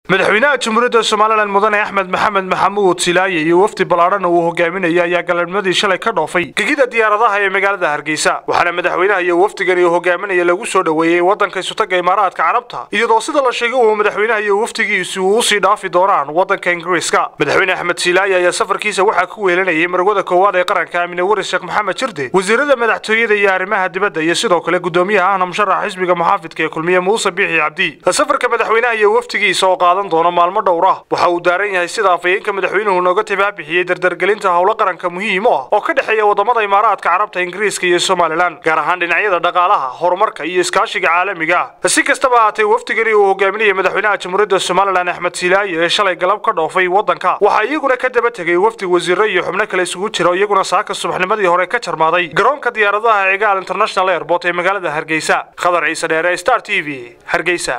madaxweynaha jamhuuriyadda somalilan mudane axmed maxamed maxamuud silaaye iyo wafdi ballaadhana uu hogaaminaya ayaa galabnimadii shalay ka dhoofay gegida diyaaradaha ee magaalada hargeysa waxaana madaxweynaha iyo wafdigani uu hogaaminaya lagu soo dhoweeyey waddanka isutaga imaaraadka carabta iyadoo sida la sheegay uu madaxweynaha iyo wafdigiisu uu usii dhaafi doonaan waddanka ingiriiska madaxweyne axmed silaaye ayaa safarkiisa waxaa ku weelanayay marwada koowaad ee qaranka amine waris sheekh maxamed jirde wasiirada madaxtooyada iyo arrimaha dibadda iyo sidoo kale gudoomiyaha ahna musharaxa xisbiga muxaafidka ee kulmiye muuse biixi cabdi safarka madaxweynaha iyo wafdigiisa oo qaadan doono maalmo dhowr ah waxa uu daaran yahay sida afhayeenka madaxweynuhu nooga tibaabixiyey dardargelinta howlo qaranka muhiim u ah oo ka dhexeeya wadamada imaaraadka carabta ingiriiska iyo somalilan gaar ahaan dhinacyada dhaqaalaha horumarka iyo iskaashiga caalamiga ah si kastaba ahaatee wafdigani uu hogaaminaya madaxweynaha jamhuuriyadda somalilan axmed silaaye ee shalay galab ka dhoofay waddanka waxaa iyaguna ka daba tegay wafdi wasiiro iyo xubno kale isugu jira iyaguna saaka subaxnimadii hore ka jarmaaday garoonka diyaaradaha cigaal international airport ee magaalada hargeysa khadar ciise dheere star t v hargeysa